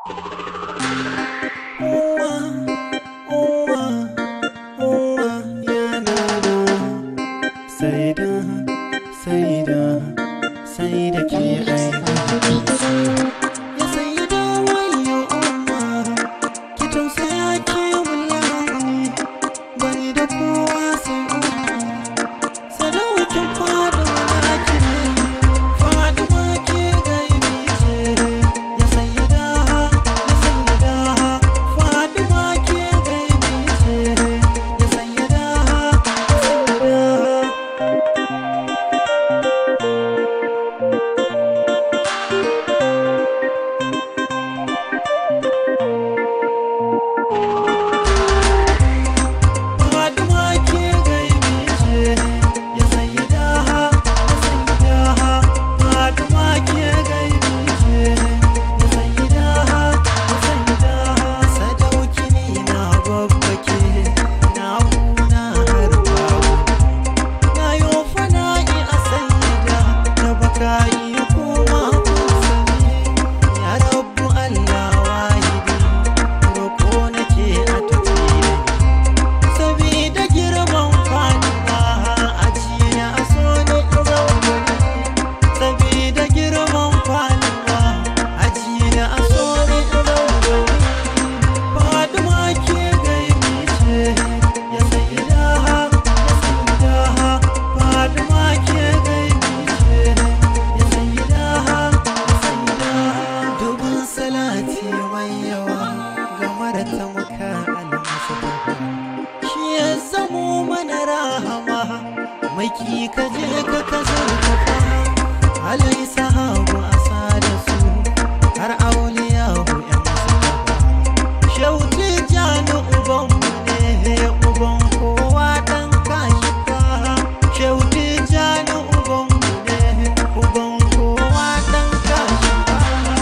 Saida, Saida, Saida ke aiki Ya Saida wayo umma Ki tausaya ki mulani Bani da kowa sai umma Sadaukin fada mulaki Fadima ke gaibi ce Ya Saida, ya Saida Fadima ke gaibi ce Ya Saida, ya Saida Fatima ke gaibi ce ya sayyida ya sayyida Fatima ke gaibi ce ya sayyida ya sayyida sadauki ne na babbake na kuna har babu na yo fana'i a sayyida da baka iya koma kusani ya rabu Allah wahidi roko nake a tafi da ni Sabida girman faɗuwa a jiya a so ne zaune Sabida girman faɗuwa a jiya a so ne zaune Faɗuwa ke gaibi ce ya saida ya saida Faɗuwa ke gaibi ce ya saida ya saida Dubin salati mai yawa ga mara tamuka almasa shi ya zamo mana rahama mai ki ka je ka ka zurfafa alai sahabu a sada su har auliya hu yan sahaba shauti jani uban mu ne uban kowa dan kashi ka shauti jani uban mu ne uban kowa dan kashi ka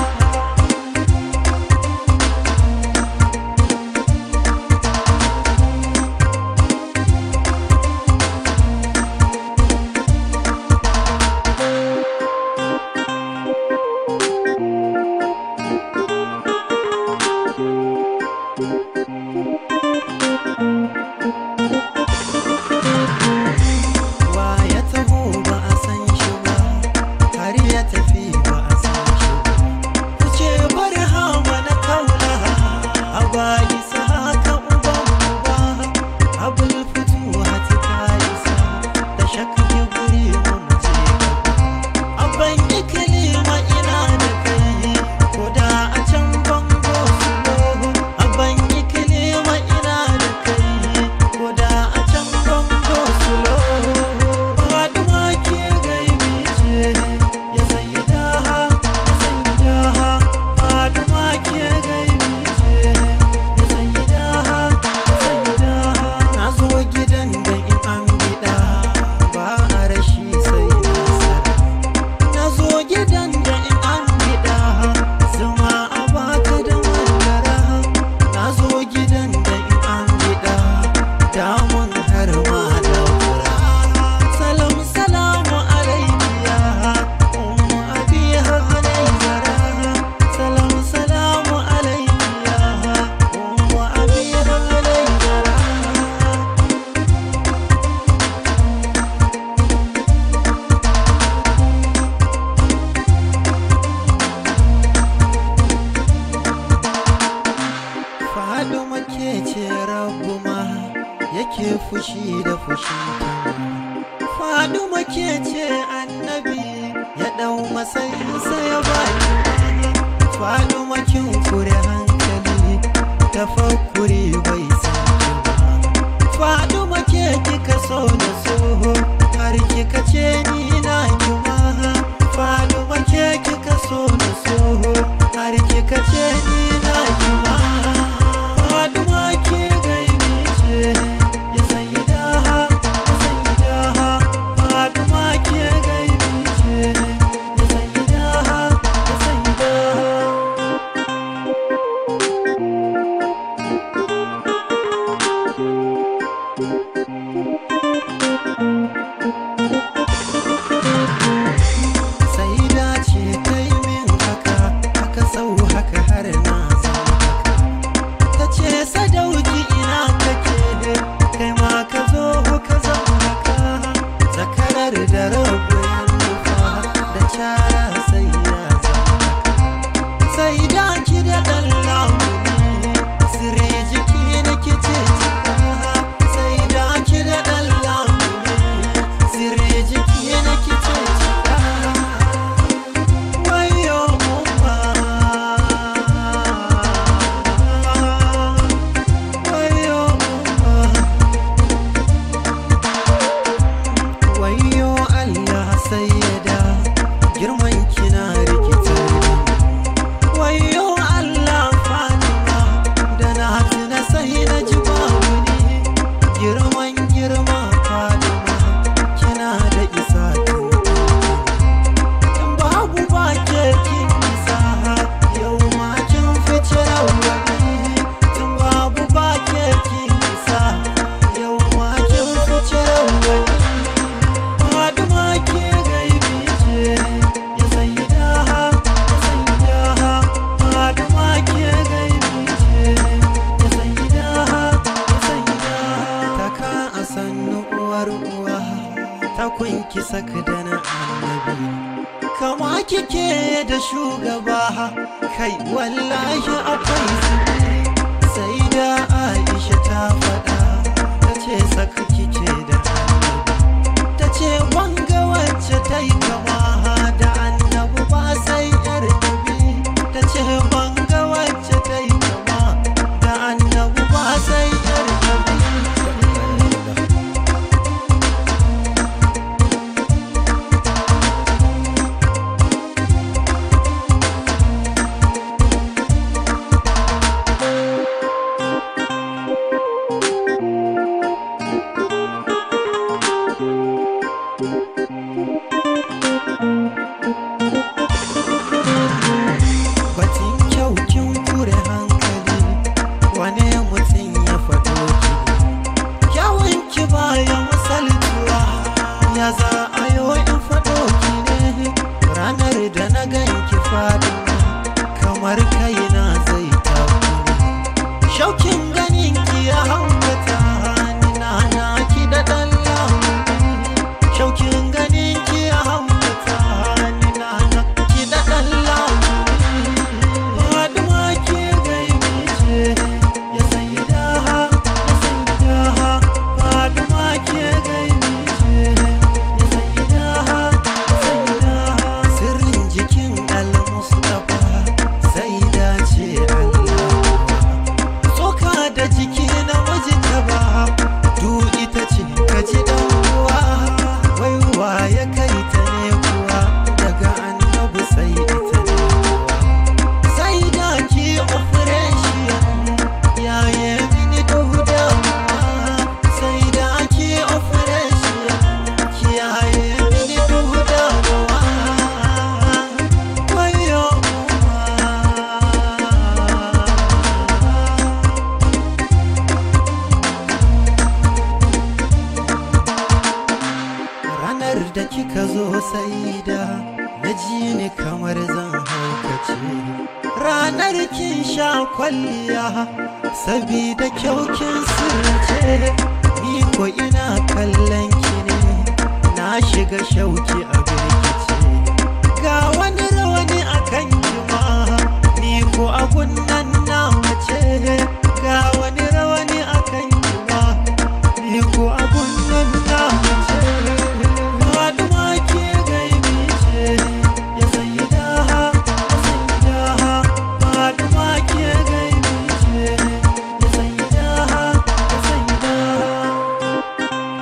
wa ya taho ba a san shi ba har ya tafi ba a san shi ba ku ce bari hawa na kaula a bayi sa haka uban uba abul fitu hati ta isa da shakki guri mu je gaba abban ikilima ina da kai ko da a can bango su lohu abban ikilima ina da kai ko da a can bango su lohu faduwa ke gaibi ce ya sayyida ya sayyida faduwa ke gaibi ce ya sayyida ya sayyida na zo gidan da in an gida ba a rashi sai nasara na zo gidan da in an gida zuma a baka da madara na zo gidan da in an gida damun har ma da fura salam salamu alaikiya ummu abiha alaikara salam salamu alaikiya ummu abiha alaikara Faduma ke ce rabu ma yake fushi da fushi Faduma ke ce annabi ya ɗau matsayinsa ya baki Faduma kin kure hankali tafakkuri bai san ki ba Faduma ke kika so da soho har kika ce ni na ki ma Faduma ke kika so da soho har kika ce ni na ki ma Faduma ke gaibi ce ya sayyida ya sayyida Faduma ke gaibi ce ya sayyida ya sayyida kun ki saka da na annabi kama kike da shugaba kai wallahi akwai zubi sai da aisha ta faɗa ta ce saka kike da annabi ta ce wanga wacce ta yi kama da annabi ba sai yar dabi ta ce wanga wacce ta yi kama da annabi ba sai yar dabi Batun kyau kin kure hankali wane mutum ya faɗo ki kyawun ki bayan misaltuwa ya za a yo in faɗo ki ne ranar da na gan ki faɗi kamar kaina zai tafi shaukin ganin ki ya haukata ni na na ki da ɗan lamuni shaukin ganin ki ya haukata ni na na ki da ɗan lamuni Faɗuwa ke gaibi ce ya sayi daha ya sayi daha Faɗuwa ke gaibi ce ya sayi daha ya sayi daha Sirrin jikin al-Mustapha sai dace Allah Tsoka da jiki na mijinta ba du ita ce ka ji dan uwa wai wa ya kai ta ne kuwa daga annabi sai ita ne kuwa sai da ki operation yaye mini duhu damuwa sai da ki operation kiyaye mini duhu damuwa wayo ranar da kika zo sai da na ji ni kamar zan haukace ranar kin sha kwalliya sabida kyau kin sirce ni ko ina kallon ki ne na shiga shauki a birkice ga wani rawani a kan ki ma ni ko abun nan na mace ga wani rawani a kan ki ma ni ko abun nan na mace Faɗuwa ke gaibi ce ya sayi daha ya sayi daha Faɗuwa ke gaibi ce ya sayi daha ya sayi daha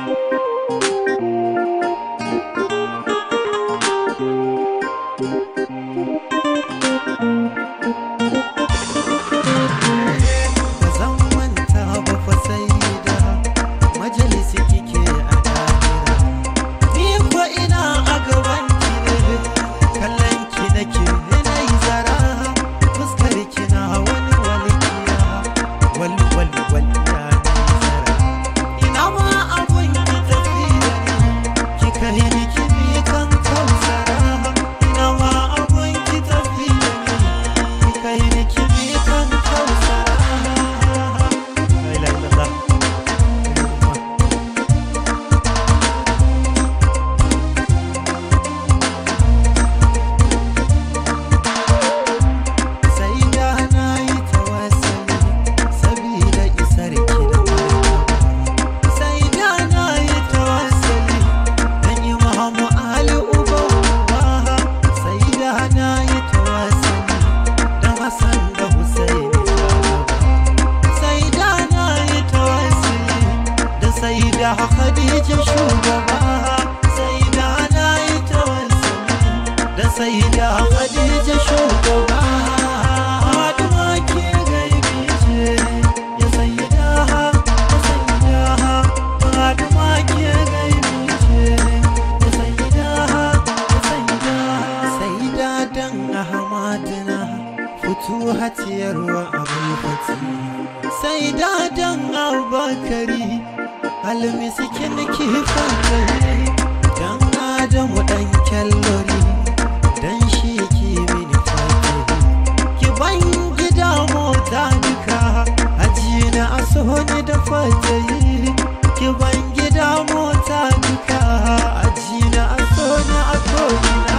ba zan manta ba fa sai da majalisi kike a dahira ni ko ina a gaban ki ne kallon ki nake na yi zara fuskar ki na wani walƙiya wal wal wal ya na yi zara ina ma abun ki tafi da ni ki kai ni ki bi kan kausara ina ma abun ki tafi da ni ki kai ni ki bi kan kausara la ilaha illallah sai da na yi tawassali sabida isar ki da martaba sai da na yi tawassali dan imamu ali uba uba sai da na yi tawassali dan hasan da husaini shugaba sai da na yi tawassali da sai da khadija shugaba sai da na yi tawassali da sai da khadija shugaba Fatima ke gaibi ce ya sayi daha ya sayi daha Fatima ke gaibi ce ya sayi daha ya sayi daha sai da dan ahmadina fito hatiyarwa abul fati sai da dan abakari almisikin kifan gari dan adamu dan kyallori dan shi ki mini fatari ki ban gida mota duka aji na aso ni da fatayi ki ban gida mota duka aji ko'ina